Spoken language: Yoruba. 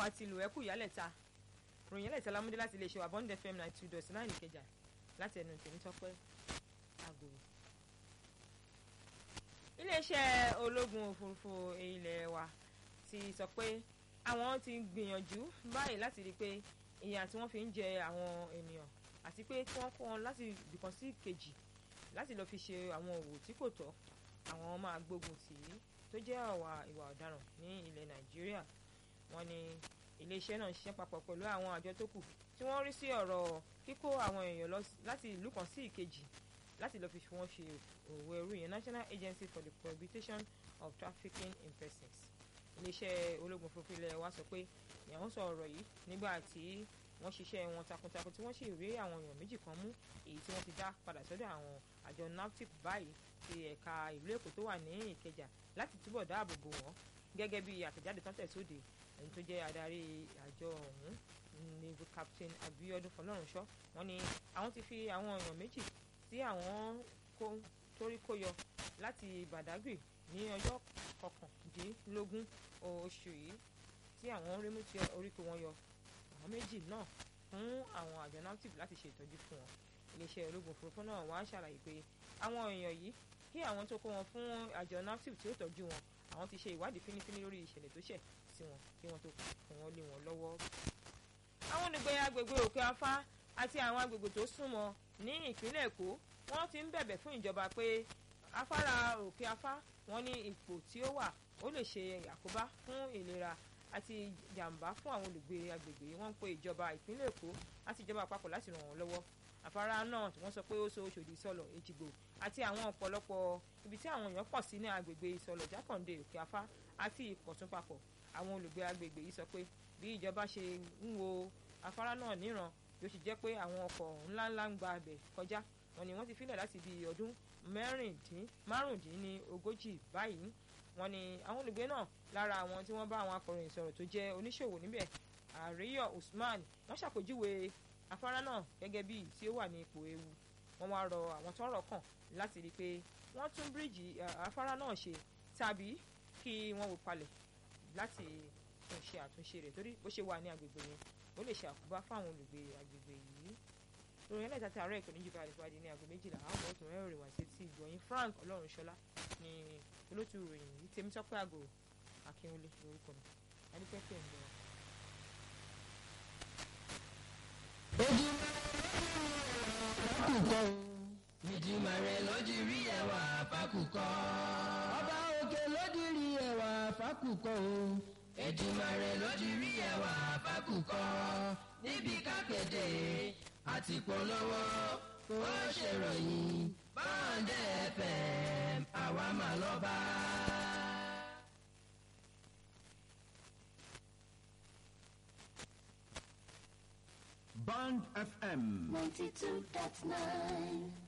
àwa ti lò ẹkú ìyálẹ̀ta ròyìn ẹlẹ́ta lámúdé láti iléeṣẹ́ wa bond fm ninety two dot nine ìkẹjà láti ẹnu tèmi tọ́pẹ́ àgòrò. iléeṣẹ́ ológun òfurufú ilẹ̀ wa ti sọ pé àwọn ti gbìyànjú báyìí láti rí i pé ìyà tí wọ́n fi ń jẹ àwọn ènìyàn àti pé kí wọ́n kó wọn láti ibìkan sí kejì láti lọ́ọ́ fi ṣe àwọn òwò tí kò tọ́ àwọn máa gbógun tì í tó jẹ́ àwa ìwà ọ̀daràn ní ilẹ̀ nàìjíríà wọ́n ní iléeṣẹ́ náà ń ṣiṣẹ́ papọ̀ pẹ̀lú àwọn àjọ tó kù tí wọ́n rí sí ọ̀rọ̀ kíkó àwọn èèyàn lọ láti ìlú kan sí ìkejì láti lọ́ọ́ fi fi wọ́n ṣe òwò ẹrú yẹn National Agency for the Prohibition of Trafficking in Persons iléeṣẹ́ ológun òfurufú ilẹ̀ wa sọ pé ìyàwó sọ ọ̀rọ̀ yìí nígbà tí wọ́n ṣiṣẹ́ wọn takuntakun tí wọ́n sì rí àwọn èèyàn méjì kan mú èyí tí wọ́n ti dá padà sọ́dọ̀ àwọn àjọ NAFTIP báyìí ti ẹ̀ka ìlú Èkó tó wà ní Ìkẹjà láti túbọ̀ dáàbò bò wọ́n gẹ́gẹ́ bí àtẹ̀jáde tán tẹ̀sóde ẹni tó jẹ́ adarí àjọ ọ̀hún ní Captain Abiodun Fọlọ́runṣọ́ wọ́n ní àwọn ti fi àwọn èèyàn méjì tí àwọn torí kó yọ láti Badagry ní ọjọ́ kọkàndínlógún oṣù yìí tí àwọn rí mú tí orí kó wọn yọ àwọn méjì náà fún àwọn àjọ NAFTIP láti ṣe ìtọ́jú fún wọn iléeṣẹ́ ológun òfurufú náà wá ṣàlàyé pé àwọn èèyàn yìí kí àwọn tó kó wọn fún àjọ NAFTIP tí ó tọ́jú wọn àwọn ti ṣe ìwádìí fínífíní lórí ìṣẹ̀lẹ̀ tó ṣẹ̀ sí wọn kí wọ́n tó fún wọn lé wọn lọ́wọ́. àwọn olùgbé agbègbè òkè afá àti àwọn agbègbè tó súnmọ́ ní ìpínlẹ̀ èkó wọ́n ti ń bẹ̀bẹ̀ fún ìjọba pé afárá òkè afá wọn ní ipò tí ó wà ó lè ṣe àkóbá fún ìlera àti jàǹbá fún àwọn olùgbé agbègbè wọ́n ń pe ìjọba ìpínlẹ̀ èkó àti ìjọba àpapọ̀ láti ràn wọ́n lọ́wọ́ afárá náà wọ́n sọ pé ó so Òṣòdì Ìsọlọ̀ Èjìgbò àti àwọn ọ̀pọ̀lọpọ̀ ibi tí àwọn èèyàn pọ̀ sí ní agbègbè Ìsọlọ̀ Jákàndé Òkè Afá àti Ìkọ̀tún papọ̀ àwọn olùgbé agbègbè yìí sọ pé bí ìjọba ṣe ń wo afárá náà níran yóò sì jẹ́ pé àwọn ọkọ̀ ńláńlá ń gba abẹ̀ kọjá wọn ni wọ́n ti filẹ̀ láti bí ọdún márùndínlógójì báyìí wọn ni àwọn olùgbé náà lára àwọn tí wọ́n bá àwọn akọ̀ròyìn sọ̀rọ̀ tó jẹ́ oníṣòwò níbẹ̀ Àríyọ̀ Usman wọ́n ṣàpèjúwe afárá náà gẹ́gẹ́ bí tí ó wà ní ipò ewu wọ́n wá rọ àwọn tọ́rọ̀ kàn láti rí i pé wọ́n tún bíríìjì afárá náà ṣe tàbí kí wọ́n wò palẹ̀ láti tún ṣe àtúnṣe rẹ̀ torí bó ṣe wà ní agbègbè yẹn ó lè ṣe àkóbá fáwọn olùgbé agbègbè yìí ìròyìn ẹlẹ́ta tí àárọ̀ ìkànnì jùlọ àdìpàdé ní aago méjìlá àwọn ọmọ ọ̀tún rẹ̀ wá sí ti ìgbọ̀nyìn Frank Ọlọ́runṣọlá ní olótú ìròyìn yìí Tèmítọ́pẹ́ àgò Akínwúlé lórúkọ mi adúpẹ́ pé ń bọ̀. fákùkọ ìdìmọ̀ rẹ̀ lójú rí ẹwà fákùkọ. ọba òkè lójú rí ẹwà fákùkọ o. ìdìmọ̀ rẹ̀ lójú rí ẹwà fákùkọ. níbi kápẹ́tẹ̀ àti polówó ó ṣèròyìn báńdẹ̀ FM àwa mà lọ́ba. Band FM. 92.9